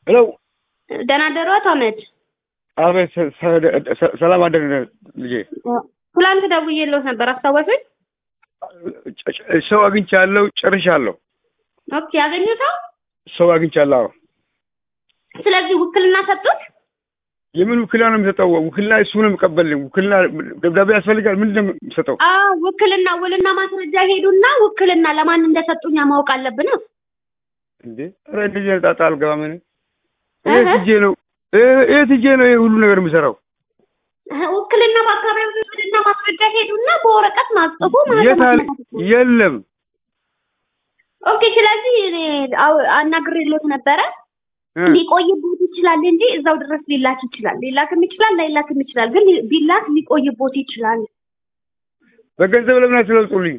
ሄሎ ደህና ደሩ አቶ አህመድ? አቤት ሰ- ሰ- ሰላም አደር ልጄ ትላንት ደውዬልዎት ነበር አስታወሱኝ? ጨ- ጨ- ሰው አግኝቻለሁ ጨርሻለሁ ኦኬ ያገኙታው? ሰው አግኝቻለሁ አዎ ስለዚህ ውክልና ሰጡት? የምን ውክልና ነው የሚሰጠው ውክልና እሱ ነው የሚቀበልኝ ውክልና ደብዳቤ ያስፈልጋል ምንድን ነው የሚሰጠው አዎ ውክልና ውልና ማስረጃ ሄዱና ውክልና ለማን እንደሰጡኛ ማወቅ አለብን። እንዴ ኧረ እንደዚህ አይነት ጣጣ አልገባም እኔ እህ። የት ሂጄ ነው እ- የት ሂጄ ነው ይሄ ሁሉ ነገር የሚሰራው ውክልና በአካባቢው ውክልና ማስረጃ ሄዱና በወረቀት ማጽፎ የት አለ የለም ኦኬ ስለዚህ እኔ አው- አናግሬልዎት ነበረ እ። ሊቆይቦት ይችላል እንጂ እዛው ድረስ ሊላክ ይችላል። ሊላክም ይችላል ላይላክም ይችላል። ግን ቢላክ ሊቆይቦት ይችላል። በገንዘብ ለምን አትለውጡልኝ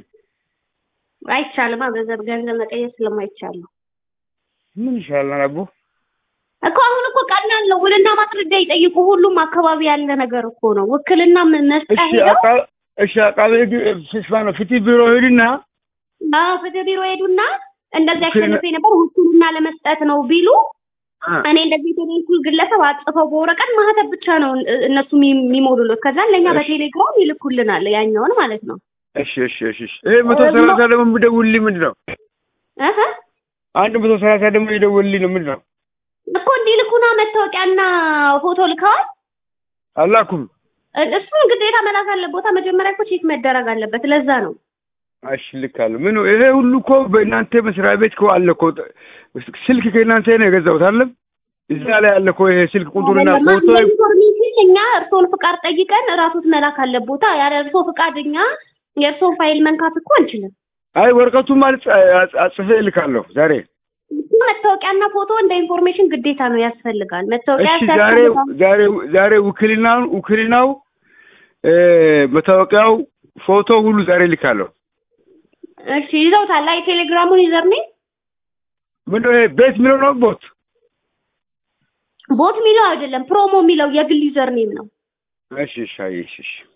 አይቻልም። ገንዘብ ገንዘብ መቀየር ስለማይቻል ነው ምን ይሻላል አቦ እኮ አሁን እኮ ቀላል ነው። ውልና ማስረጃ ይጠይቁ። ሁሉም አካባቢ ያለ ነገር እኮ ነው። ውክልና ምን መስጠት እሺ ሄደው አቃ- እሺ አቃቤ ህግ ስማ ነው ፍትህ ቢሮ ሄድና አዎ ፍትህ ቢሮ ሄዱና እንደዚህ ውክልና- አሸንፌ ነበር ውክልና ለመስጠት ነው ቢሉ አ፣ እኔ እንደዚህ የተለይኩ ግለሰብ አጽፈው በወረቀት ማህተብ ብቻ ነው እ- እነሱ የሚ- የሚሞሉት። ከዛ ለእኛ እሺ። በቴሌግራም ይልኩልናል ያኛውን ማለት ነው። እሺ እሺ እሺ እሺ ይሄ መቶ ሰላሳ ደግሞ የሚደውልልኝ ምንድን ነው እህ አንድ መቶ ሰላሳ ደግሞ ይደውልልኝ ነው ምንድን ነው እኮ እንዲልኩና መታወቂያና ፎቶ ልከዋል። አላኩም እ- እሱን ግዴታ መላክ አለቦታ መጀመሪያ እኮ ቼክ መደረግ አለበት። ለዛ ነው እሺ ልካለሁ ምን ይሄ ሁሉ እኮ በእናንተ መስሪያ ቤት እኮ አለ እኮ ስልክ ከእናንተ ነው የገዛሁት አለም እዛ ላይ አለ እኮ ይሄ ስልክ ቁጥሩና ፎቶ ኢንፎርሜሽን እኛ እርስዎን ፍቃድ ጠይቀን እራሱት መላክ አለቦታ። ያለ እርስዎ ፍቃድ እኛ የእርስዎን ፋይል መንካት እኮ አንችልም። አይ ወረቀቱን ማለት አጽፌ እልካለሁ ዛሬ መታወቂያና ፎቶ እንደ ኢንፎርሜሽን ግዴታ ነው ያስፈልጋል። መታወቂያ እሺ ዛሬ ያስፈልጋል። ዛሬ ዛሬ ውክልናውን ውክልናው እ፣ መታወቂያው ፎቶ ሁሉ ዛሬ ልካለሁ እሺ ይዘውታል። አይ ቴሌግራሙን ይዘርኔ ምንድን ነው ይሄ ቤት የሚለው ነው ቦት ቦት የሚለው አይደለም ፕሮሞ የሚለው የግል ዩዘር ኔም ነው። እሺ እሺ አየሽ እሺ